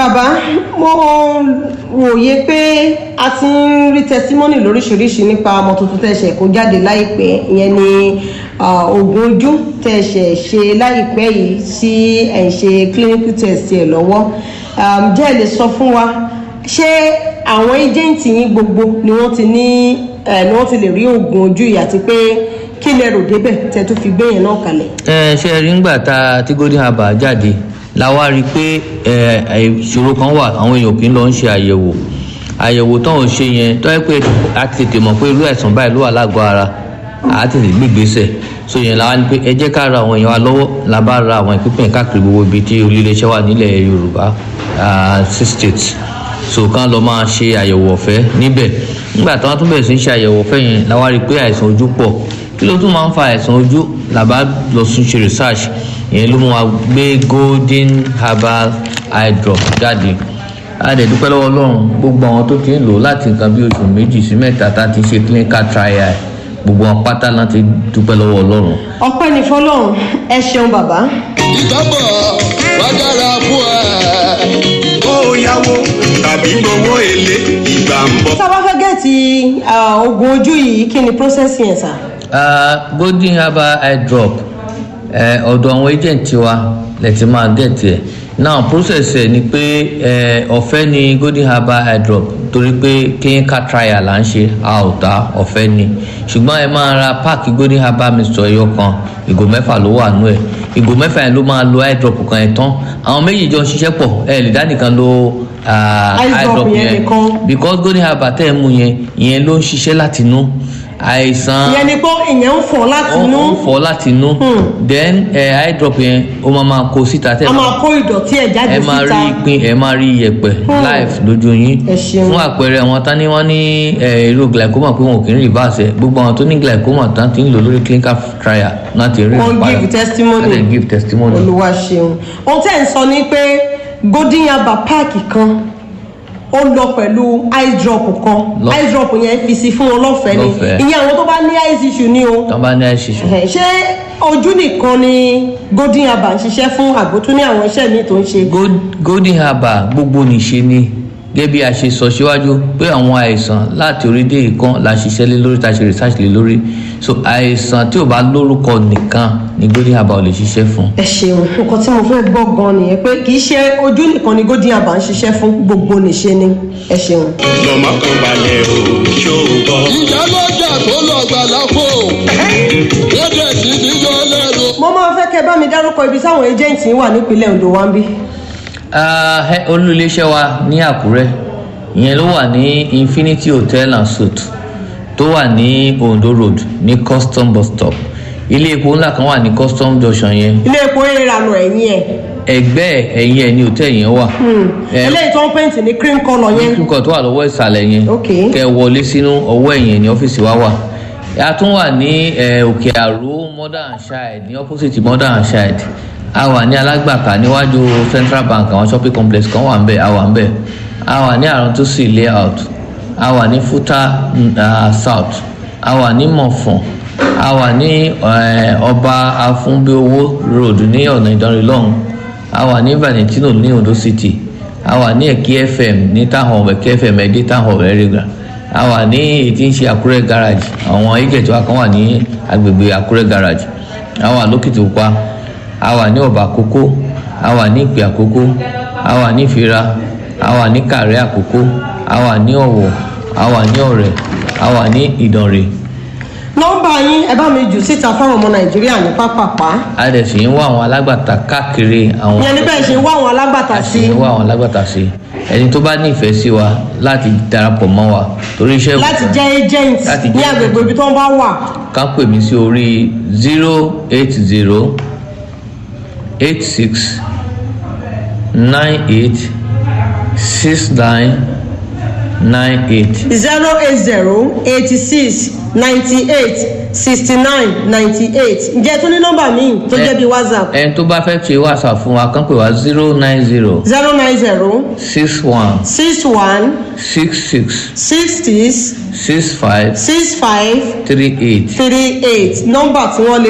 bàbá mo wòye pé a ti ń rí tẹsímọ́nì lóríṣiríṣi nípa ọmọ tuntun tẹ̀sẹ̀ kó jáde láìpẹ́ ìyẹn ni oògùn ojú tẹ̀sẹ̀ ṣe láìpẹ́ yìí tí ẹ̀ ń ṣe clinical test ẹ̀ lọ́wọ́ jẹ́ ẹ lè sọ fún wa ṣé àwọn ẹjẹǹtì yín gbogbo ni wọ́n ti ní ni wọ́n ti lè rí oògùn ojú yìí àti pé kí lẹ rò débẹ̀ tẹ tó fi gbé yẹn náà kalẹ̀. ẹ ṣe rí ngbà tá tí golden herbal jáde la wá rí i pé ìṣòro kan wà àwọn èèyàn kì í lọ ń ṣe àyẹ̀wò àyẹ̀wò tán ò ṣe yẹn tó yẹ pé a ti tètè mọ̀ pé irú àìsàn báyìí ló wà lágọ̀ọ́ ara a ti tètè gbé ìgbésẹ̀ so yẹn la wá ní pé ẹ jẹ́ ká ra àwọn èèyàn wa lọ́wọ́ la bá ra àwọn ìpínpín káàkiri gbogbo ibi tí olùléeṣẹ́ wà nílẹ̀ yorùbá six states so kán lọ máa ṣe àyẹ̀wò ọ̀fẹ́ níbẹ̀ nígbà tí wọ́n tún bẹ̀rẹ̀ sí í ṣe àyẹ̀wò ọ̀fẹ́ yẹn la wá rí i pé àìsàn ojú pọ̀ kí ló tún máa ń fa àìsàn ojú làbá lọ sí ṣe research ìyẹn ló mú wa gbé golden herbal eye drop jáde a dẹ̀ dúpẹ́ lọ́wọ́ ọlọ́run gbogbo àwọn tó ti ń lò láti nǹkan bí oṣù méjì sí mẹ́ta tá a ti ṣe clinical trial gbogbo wọn pátá náà ti dúpẹ́ lọ́wọ́ ọlọ́run. ọpẹ́ ní fọlọ́run ẹ ṣeun bàbá. ìtọ́bọ̀ wá dára fún ẹ. kó o yáwó tàbí gbowó èlé ìgbà ń bọ̀. tá a bá fẹ́ gẹ̀ẹ́tì oògùn ojú yìí kí ni process yẹn sà. Uh, golden herbal eye drop ọ̀dọ̀ àwọn agent wa lè ti máa get ẹ̀ now process ẹ̀ ni pé ọ̀fẹ́ ni golden herbal eye drop torí pé clinical trial là ń ṣe a ò ta ọ̀fẹ́ ni ṣùgbọ́n ẹ máa ra páàkì golden herbal mixture ẹyọ kan ìgò mẹ́fà ló wà nú ẹ̀ ìgò mẹ́fà yẹn ló máa lo eye drop kan ẹ̀ tán àwọn méjì jọ ń ṣiṣẹ́ pọ̀ ẹ lè dá nìkan lo eye drop yẹn because golden herbal tẹ́ ẹ mú yẹn ìyẹn ló ń ṣiṣẹ́ láti inú àìsàn ìyẹn ni pé ìyẹn ń fọ láti inú ó ń fọ láti inú then ẹ eye drop yẹn ó máa máa kó síta tẹ a máa kó ìdọ̀tí ẹ̀ jáde ẹ síta máa rí ìpín ẹ máa rí iyẹ̀pẹ̀ live lójú yín Ẹ ṣeun. fún àpẹẹrẹ àwọn tán ní wọ́n ní ẹ, irú glaucoma pé wọn ò kì í reverse ẹ gbogbo àwọn tó ní glaucoma tán ti ń lò lórí clinical trial náà ti rí Wọ́n ìpayà. give testimony. Wọ́n dẹ̀ give testimony. olúwa ṣeun ohun tẹ́ ẹ̀ ń sọ ni pé golden herbal páàkì kan ó lọ pẹ̀lú eye drop kan Lọ- eye drop yẹn fi sí fún wọn lọ́fẹ̀ẹ́ ni Lọ́fẹ̀ẹ́. ìyẹn àwọn tó bá ní eye issue ni o tán bá ní àìsísù. Ẹ̀hẹ̀, ṣé ojú nìkan ni golden herbal ń ṣiṣẹ́ fún àgbótún ní àwọn iṣẹ́ míì tó ń ṣe Gold- golden herbal gbogbo nìṣe ni gẹ́gẹ́ bí a ṣe sọ síwájú pé àwọn àìsàn láti orí dé ìkan la ṣiṣẹ́ lé lórí ta ṣe research lé lórí so àìsàn tí ò bá lórúkọ nìkan ni golden herbal ò lè ṣiṣẹ́ fún. ẹ ṣeun nǹkan tí mo fẹ́ gbọ́ gan nìyẹn pé kì í ṣe ojú nìkan ni golden herbal ń ṣiṣẹ́ fún gbogbo nìṣe ni ẹ ṣeun. lọ́mọ kan balẹ̀ o ṣó o bọ̀. ìjà lọ́jà tó lọ gbàlá fò ó dẹ̀ sí níjọ́ lẹ́rù. mo máa fẹ́ kẹ́ bá mi dárúkọ ibi táwọn ẹjẹ́ǹtì wà nípínlẹ̀ ondo wa ń bí. Ah, ẹ- olú iléeṣẹ́ wa ní àkúrẹ́ ìyẹn ló wà ní infinity hotel and suite tó wà ní ondo road ní custom bus stop ilé epo ńlá kan wà ní custom junction yẹn ilé epo ìrànà ẹ̀yìn ẹ̀ ẹgbẹ́ ẹ̀yìn ẹ̀ ní hòtẹ́ẹ̀lì yẹn wà. Ẹ- eléyìí tó ń pèntì ní cream colour yẹn nǹkan tó wà lọ́wọ́ ìsàlẹ̀ yẹn Ok. kẹ wọlé sínú ọwọ́ ẹ̀yìn ní ọ́fíìsì wa wà a tún wà ní eh, òkè àró mother and child ní opposite mother and child a wà ní alágbàká níwájú central bank àwọn shopping complex kan wà ń bẹ̀ a wà ń bẹ̀ a wà ní àrùntúsì layout a wà ní futa mm, ah, south a wà ní mọ̀fọ̀n a wà ní eh, ọba afúnbíowó road ní ọ̀nà ìdánrin lọ́hùn a wà ní valentino ní ondo city a wà ní ẹ̀kí fm ní táwọn ẹ̀kí fm ẹ̀dí táwọn ẹ̀rẹ́gà a wà ní èyí tí ń ṣe àkúrẹ́ garage àwọn agent wa kan wà ní agbègbè àkúrẹ́ garage a wà lókìtìpupa a wà ní ọ̀bà àkókó a wà ní ìpè àkókó a wà ní ìfira a wà ní kàrẹ́ àkókó a wà ní ọ̀wọ̀ a wà ní ọ̀rẹ́ a wà ní ìdànrè nọ́mbà yín ẹ bá mi jù síta fáwọn ọmọ nàìjíríà ní pápápá a dẹ̀ sì ń wá àwọn alágbàtà káàkiri àwọn ìyẹn ní bẹ́ẹ̀ ṣe ń wá àwọn alágbàtà sí àti wá àwọn alágbàtà sí ẹni tó bá ní ìfẹ́ sí wa láti darapọ̀ mọ́ wa torí iṣẹ́ láti jẹ́ agent Láti ní jẹ́ agbègbè ibi tó ń bá wà ká pè mí sí orí zero eight zero eight six nine eight six nine nine eight zero eight zero eighty six ninety eight sixty nine ninety eight ǹjẹ́ tó ní nọ́mbà míì tó jẹ́ bíi whatsapp ẹni tó bá fẹ́ ṣe whatsapp fún wa kán pè wá zero nine zero zero nine zero six one six one six six six six six five six five three eight. three eight nọ́mbà tí wọ́n lè